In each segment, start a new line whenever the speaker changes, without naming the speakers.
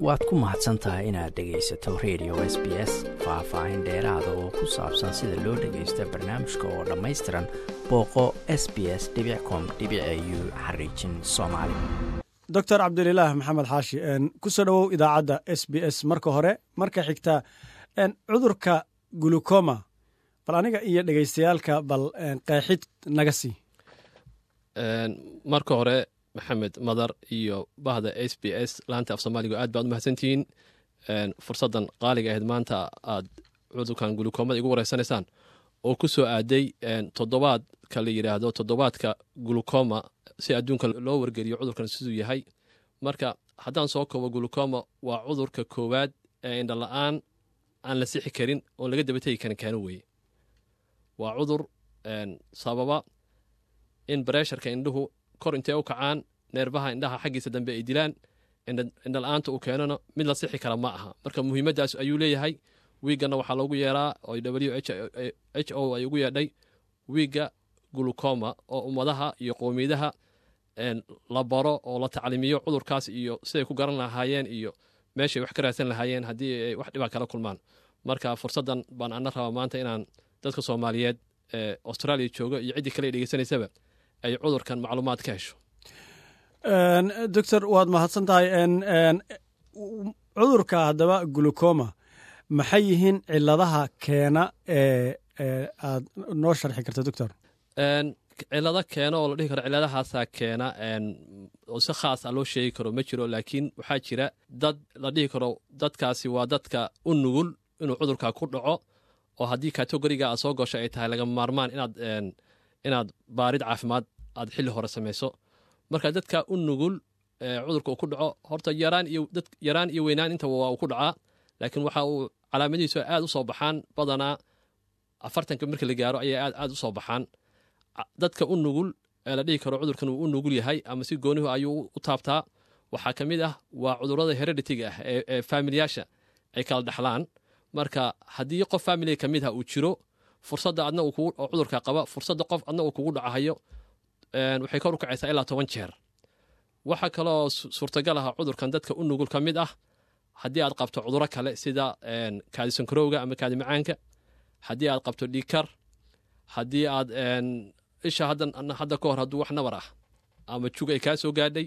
waad ku mahadsan tahay inaad dhegaysato radio s b s faah-faahin dheeraada oo ku saabsan sida loo dhagaysta barnaamijka oo dhammaystiran booqo s b s com u xariijin soomaali
doctor cabdililaah maxamed xaashi ku soo dhowow idaacadda s b s marka hore marka xigta cudurka gulukoma bal aniga iyo dhegaystayaalka bal qeexid naga sii
marka hore maxamed madar iyo bahda s b s laanta af soomaaliga aad baad u mahadsantihiin fursaddan qaaliga ahayd maanta aad cudurkan gulukoomada igu wareysanaysaan oo ku soo aaday toddobaadka la yidhaahdo toddobaadka gulukoma si adduunka loo wargeliyo cudurkan siduu yahay marka haddaan soo koobo gulukoma waa cudurka koowaad ee indhala-aan aan la sixi karin oon laga dabategi karin keeno weeye waa cudur sababa in bareesharka indhuhu kor intay u kacaan neerbaha indhaha xaggiisa dambe ay dilaan indhala-aanta uu keenona mid la sixi kara ma aha marka muhiimaddaas ayuu leeyahay wiigganna waxaa loogu yeeraa oo w h o ay ugu yeedhay wiigga gulukoma oo ummadaha iyo qowmiyadaha la baro oo la tacliimiyo cudurkaas iyo siday ku garan lahaayeen iyo meeshay wax ka raadsan lahaayeen haddii ay wax dhibaa kala kulmaan marka fursaddan baan ana rabaa maanta inaan dadka soomaaliyeed ee austraaliya jooga iyo ciddii kale ay dhegeysanaysaba ay cudurkan macluumaad ka hesho
doctor waad mahadsan tahay cudurka haddaba gulukoma maxay yihiin ciladaha keena ee aad noo sharxi karta doctor
cilado keena oo la dhihi karo ciladahaasaa keena oo si khaas a loo sheegi karo ma jiro laakiin waxaa jira dad la dhihi karo dadkaasi waa dadka u nugul inuu cudurka ku dhaco oo haddii kategoriga aad soo gasho ay tahay lagama maarmaan inaad inaad baarid caafimaad aad xilli hore samayso marka dadka u nugul cudurka uu ku dhaco horta yaraan iyo dad yaraan iyo weynaan intaba waa uu ku dhacaa laakiin waxa uu calaamadihiisu aad u soo baxaan badanaa afartanka marka la gaaro ayay aad aad u soo baxaan dadka u nugul ee la dhihi karo cudurkan uu u nugul yahay ama si goonihu ayuu u taabtaa waxaa ka mid ah waa cudurada hereditiga ah ee faamilyaasha ay kala dhexlaan marka haddii qof faamiliga ka mid ah uu jiro fursadda adna uu cudurka qaba fursadda qof adna uu kugu dhacahayo waxay kor u kacaysaa ilaa toban jeer waxaa kaloo suurtagal ah cudurkan dadka u nugul ka mid ah haddii aad qabto cuduro kale sida kaadisankarowga ama kaadi macaanka haddii aad qabto dhiikar haddii aad isha hadda ka hor hadduu wax nabar ah ama jug ay kaa soo gaadhay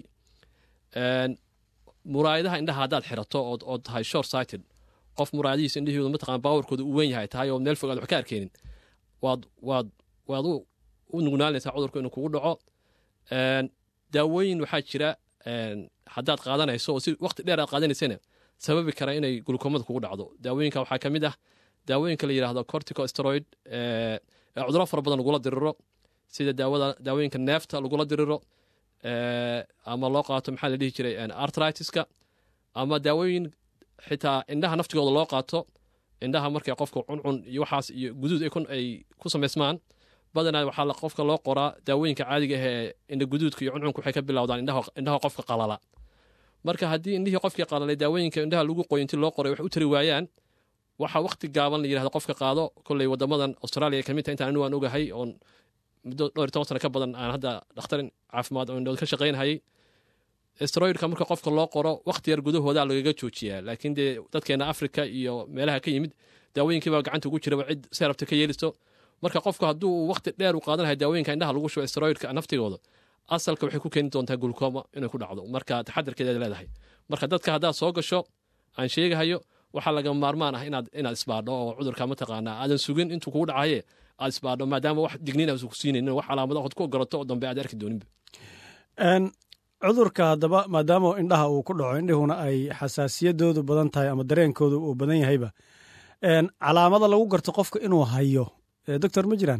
muraayadaha indhaha haddaad xirato oo tahay short sighted qof muraayadihiisa indhahooda mataqana baawarkooda uu weyn yahay tahay oo meel fog aad wax ka arkeenin waad waad waad u nugnaanaysaa cudurku inuu kugu dhaco daawooyin waxaa jira haddaad qaadanayso oo si waqti dheer aad qaadanaysana sababi kara inay gulukoomada kugu dhacdo daawooyinka waxaa ka mid ah daawooyinka la yidhaahdo cortico steroid ee cuduro fara badan lagula diriro sida daawada daawooyinka neefta lagula diriro ama loo qaato maxaa la dhihi jiray artritiska ama daawooyin xitaa indhaha naftigooda loo qaato indhaha markay qofka cuncun iyo waxaas iyo guduud ay ku samaysmaan badanaa waxaa qofka loo qoraa daawooyinka caadiga ah ee indha guduudka iyo cuncunka waxay ka bilowdaan indhaha qofka qalala marka haddii indhihii qofkii qalalay daawooyinka indhaha lagu qoyo intii loo qoray wax u tari waayaan waxaa waqti gaaban la yidhahda qofka qaado kolley wadamadan australia ka mid tahay intaan anigu aan ogahay oon muddo dhowr iyo toban sano ka badan aan hadda dhakhtarin caafimaad oo indhood ka shaqaynhayay steroidka marka qofka loo qoro waqti yar gudahooda lagaga joojiyaa laakiin dee dadkeena africa iyo meelaha ka yimid daawooyinkiibaa gacanta ugu jiraba cid see rabta ka yeelisto marka qofku hadduu waqti dheer u qaadanaya daawooyinka indhaha lagu shubo steroidka naftigooda asalka waxay ku keeni doontaa gulukoma inay ku dhacdo marka taxadarkeedaad leedahay marka dadka haddaad soo gasho aan sheegahayo waxaa lagama maarmaan ah inaad inaad isbaadho oo cudurka mataqaanaa aadan sugin intuu kugu dhacaye aad isbaadho maadaama wax digniin aan ku siinaynin wax calaamado ood ku ogolato oo dambe aad arki dooninba
cudurka haddaba maadaama indhaha uu ku dhaco indhihuna ay xasaasiyadoodu badan tahay ama dareenkoodu uu badan yahayba calaamada lagu garto qofka inuu hayo doctor ma jiraan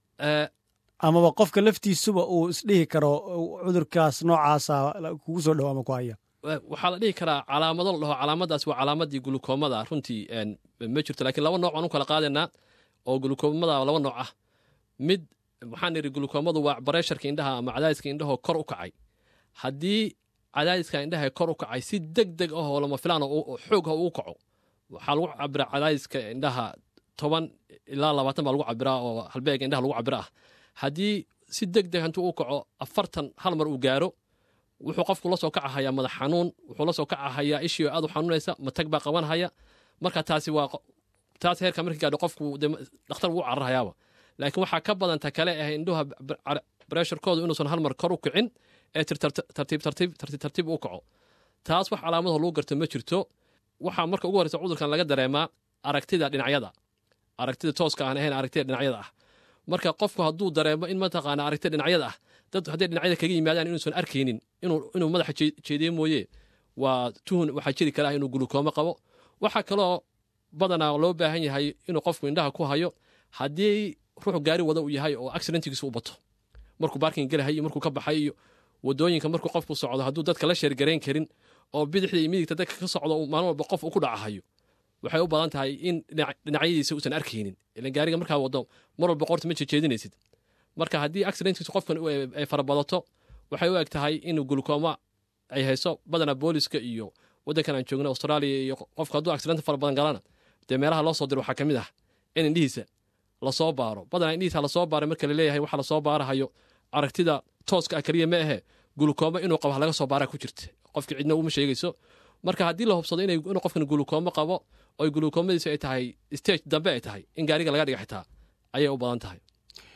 amaba qofka laftiisuba uu isdhihi karo cudurkaas noocaasa kugu soo dhow ama ku haya
waxaa la dhihi karaa calaamado la dhaho calaamadaas waa calaamadii gulukoomada runtii ma jirto lakiin laba nooc aan u kala qaadaynaa oo gulukoomada laba nooc ah mid waxaan idhi gulukoomadu waa bareesharka indhaha ama cadaadiska indhahoo kor u kacay haddii cadaadiska indhaha kor u kacay si deg deg ah oo lama filaan xoog ah uu kaco waxaa lagu cabiraa cadaadiska indhaha toban ilaa labaatan baa lagu cabiraa oo halbeega indhaha lagu cabira ah haddii si deg deg intuu u kaco afartan hal mar uu gaaro wuxuu qofku la soo kacahayaa madax xanuun wuxuu la soo kacahayaa ishii aad u xanuunaysa matag baa qabanhaya marka taasi waa taas heerka markii gaadho qofku dhakhtar wuu cararhayaaba laakiin waxaa ka badanta kale ah indhuha bresharkoodu inuusan hal mar kor u kicin ee tartiib tartiib tartiib tartiib u kaco taas wax calaamadaho lagu garto ma jirto waxaa marka ugu horreysa cudurkan laga dareemaa aragtida dhinacyada aragtida tooska aan ahayn aragtida dhinacyada ah marka qofku hadduu dareemo in mataqaana aragtida dhinacyada ah dad hadday dhinacyada kaga yimaadaan inuusan arkaynin inuu madaxa jeediye mooye waa tuhun waxaa jiri karaa inuu gulukoomo qabo waxaa kaloo badanaa loo baahan yahay inuu qofku indhaha ku hayo haddii ruux gaari wada uu yahay oo accidentigiisa u bato markuu baarking gelahay iyo markuu ka baxay iyo wadooyinka markuu qofku socdo hadduu dadka la sheergarayn karin oo bidixda iyo midigta dadka ka socdo maalin walba qof u ku dhacahayo waxay u badan tahay in dhinacyadiisa uusan arkaynin ilan gaariga markaa wado mar walba qorta ma jejeedinaysid marka haddii accidentkiisu qofkan ay farabadato waxay u eg tahay in gulkooma ay hayso badanaa booliska iyo waddankan aan joogna australia iyo qofka hadduu accident fara badan galana dee meelaha loo soo diro waxaa ka mid ah in indhihiisa lasoo baaro badanaa indhihiisa lasoo baaray marka laleeyahay waxa lasoo baarahayo aragtida tooska ah keliya ma ahe gulukooma inuu qabo laga soo baaraa ku jirta qofki cidna uma sheegayso marka haddii la hubsado inuu qofkan gulukoomo qabo oo gulukoomadiisu ay tahay stage dambe ay tahay in gaariga laga dhiga xitaa ayay u badan tahay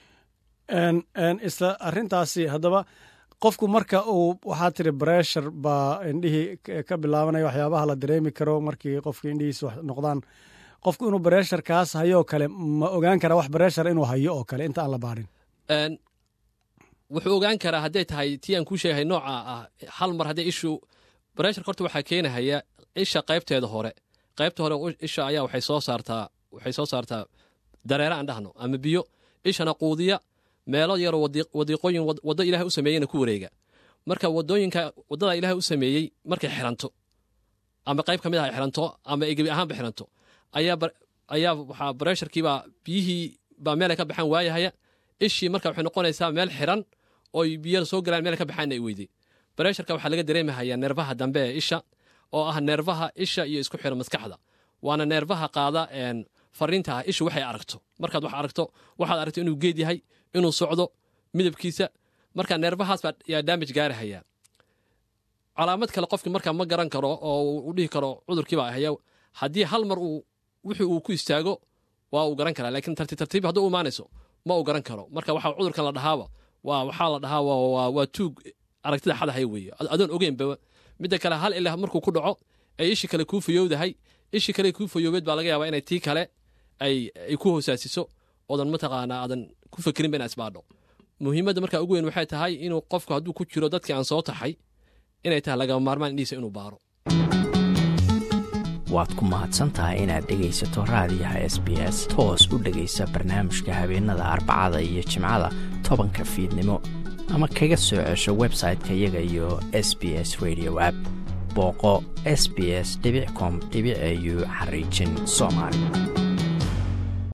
isla arintaasi haddaba qofku marka uu waxaa tiri breshar baa indhihii ka bilaabanaya waxyaabaha la dareemi karo markii qofka indhihiisa wax noqdaan qofku inuu breshar kaas hayoo kale ma ogaan karaa wax breshar inuu hayo oo kale inta aan la baarin
wuxuu ogaan karaa hadday tahay tii aan kuu sheegahay nooca ah hal mar hadday ishu breshar horta waxaa keenahaya isha qaybteeda hore qaybta hore isha ayaa waxay soo saartaa waxay soo saartaa dareere aan dhahno ama biyo ishana quudiya meelo yaroo wadiiqooyin waddo ilahay u sameeyeyna ku wareega marka wadooyinka waddada ilahay u sameeyey markay xiranto ama qayb ka mid ah ay xiranto ama ay gebi ahaanba xiranto ayaa waxaa bresharkiibaa biyihii baa meelay ka baxaan waayahaya ishii marka waxay noqonaysaa meel xiran oo biyo soo galaan meel ka baxaanna ay weyday bresharka waxaa laga dareemahayaa neerfaha dambe ee isha oo ah neerfaha isha iyo isku xiran maskaxda waana neerfaha qaada fariinta ah ishu waxay aragto markaad wax aragto waxaad aragto inuu geed yahay inuu socdo midabkiisa marka neerfahaas baa yaa daamaj gaarahayaa calaamad kale qofki markaa ma garan karo oo u dhihi karo cudurkiibaa ahaya haddii hal mar uu wixii uu ku istaago waa uu garan karaa laakiin tartiib tartiib hadduu u imaanayso ma uu garan karo marka waxaa cudurkan la dhahaaba waa waxaa la dhahaa waa tuug aragtida xadahaya weeye adoon ogeynba midda kale hal ilaa markuu ku dhaco ay ishii kale kuu fayowdahay ishii kale kuu fayoobeed baa laga yaabaa inay tii kale ay ku hoosaasiso oodan mataqaanaa aadan ku fakerinba inaa isbaadho muhiimadda markaa ugu weyn waxay tahay inuu qofku hadduu ku jiro dadkii aan soo taxay inay tahay lagama maarmaan indhihiisa inuu baaro
waad ku mahadsantahay inaad dhegaysato raadiyaha s b s toos u dhegaysa barnaamijka habeenada arbacada iyo jimcada tobanka fiidnimo ama kaga soo cesho website-ka iyaga iyo s b s radio app booqo s b s com au xariijin soomaali